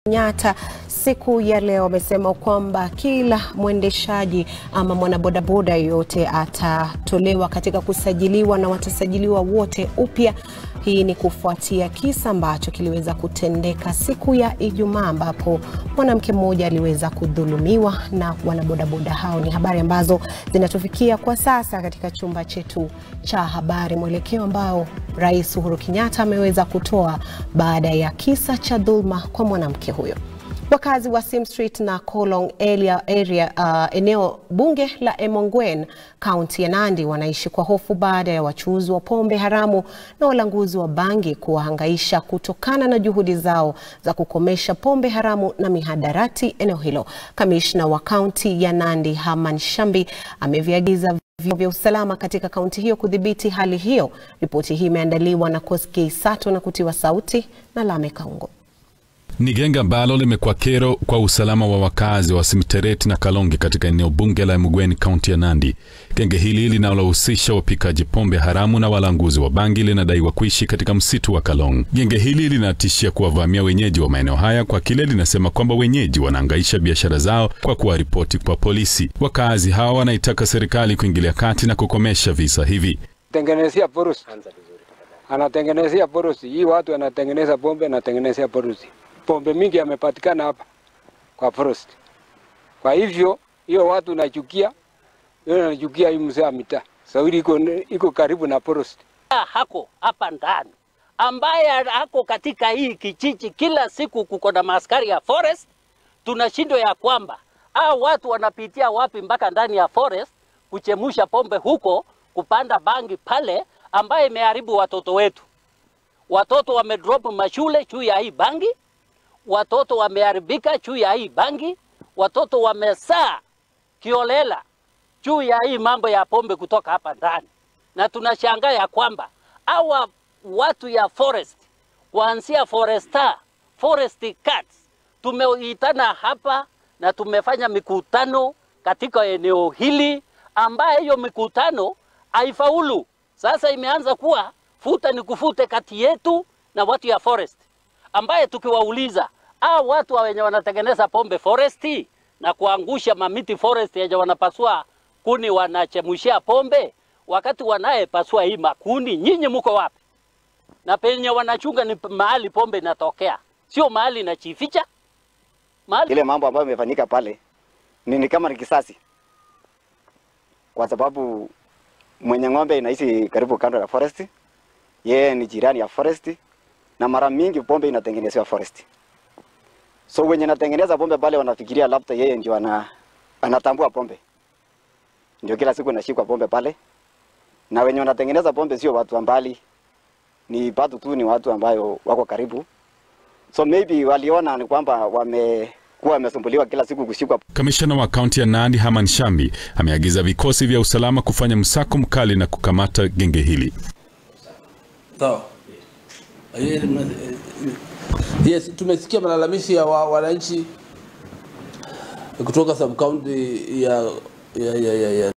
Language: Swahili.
Kenyatta siku ya leo amesema kwamba kila mwendeshaji ama mwanabodaboda yoyote atatolewa katika kusajiliwa na watasajiliwa wote upya. Hii ni kufuatia kisa ambacho kiliweza kutendeka siku ya Ijumaa ambapo mwanamke mmoja aliweza kudhulumiwa na wanabodaboda hao. Ni habari ambazo zinatufikia kwa sasa katika chumba chetu cha habari, mwelekeo ambao Rais Uhuru Kenyatta ameweza kutoa baada ya kisa cha dhulma kwa mwanamke huyo. Wakazi wa Sim Street na Kolong area, area uh, eneo bunge la Emongwen kaunti ya Nandi wanaishi kwa hofu baada ya wachuuzi wa pombe haramu na walanguzi wa bangi kuwahangaisha kutokana na juhudi zao za kukomesha pombe haramu na mihadarati eneo hilo. Kamishna wa kaunti ya Nandi Herman Shambi ameviagiza vyombo vya usalama katika kaunti hiyo kudhibiti hali hiyo. Ripoti hii imeandaliwa na Koskei Sato na kutiwa sauti na Lame Kaungo. Ni genge ambalo limekuwa kero kwa usalama wa wakazi wa Simtereti na Kalonge katika eneo bunge la Emugweni kaunti ya Nandi. Genge hili linalohusisha wapikaji pombe haramu na walanguzi wa bangi linadaiwa kuishi katika msitu wa Kalong. Genge hili linatishia kuwavamia wenyeji wa maeneo haya kwa kile linasema kwamba wenyeji wanaangaisha biashara zao kwa kuwaripoti kwa polisi. Wakazi hawa wanaitaka serikali kuingilia kati na kukomesha visa hivi. Tengenezea porusi, anatengenezea porusi hii, watu anatengeneza pombe, anatengenezea porusi pombe mingi yamepatikana hapa kwa forest. Kwa hivyo hiyo watu nachukia, hiyo nachukia hii mzee wa mitaa Sawiri iko iko karibu na forest. Hako hapa ndani ambaye hako katika hii kijiji, kila siku kuko na maaskari ya forest. Tunashindwa ya kwamba hao watu wanapitia wapi mpaka ndani ya forest kuchemusha pombe huko, kupanda bangi pale, ambaye imeharibu watoto wetu. Watoto wamedrop mashule juu ya hii bangi watoto wameharibika juu ya hii bangi, watoto wamesaa kiolela juu ya hii mambo ya pombe kutoka hapa ndani, na tunashangaa ya kwamba hawa watu ya forest kuanzia forester, forest cats tumeitana hapa na tumefanya mikutano katika eneo hili, ambaye hiyo mikutano haifaulu. Sasa imeanza kuwa futa ni kufute kati yetu na watu ya forest, ambaye tukiwauliza hao watu wenye wanatengeneza pombe foresti na kuangusha mamiti forest yenye wanapasua kuni wanachemushia pombe, wakati wanayepasua hii makuni, nyinyi mko wapi? Na penye wanachunga ni mahali pombe inatokea, sio mahali inachificha. Mahali... ile mambo ambayo imefanyika pale ni, ni kama ni kisasi, kwa sababu mwenye ng'ombe inaishi karibu kando ya forest, yeye ni jirani ya forest, na mara mingi pombe inatengenezewa forest. So wenye natengeneza pombe pale wanafikiria labda yeye ndio ana, anatambua pombe, ndio kila siku nashikwa pombe pale, na wenye wanatengeneza pombe sio watu ambali, ni watu tu, ni watu ambayo wako karibu. So maybe waliona ni kwamba wamekuwa wamesumbuliwa kila siku kushikwa. Kamishna wa kaunti ya Nandi Herman Shambi ameagiza vikosi vya usalama kufanya msako mkali na kukamata genge hili. Sawa. Yes, tumesikia malalamishi ya wananchi kutoka sub county ya, ya, ya, ya, ya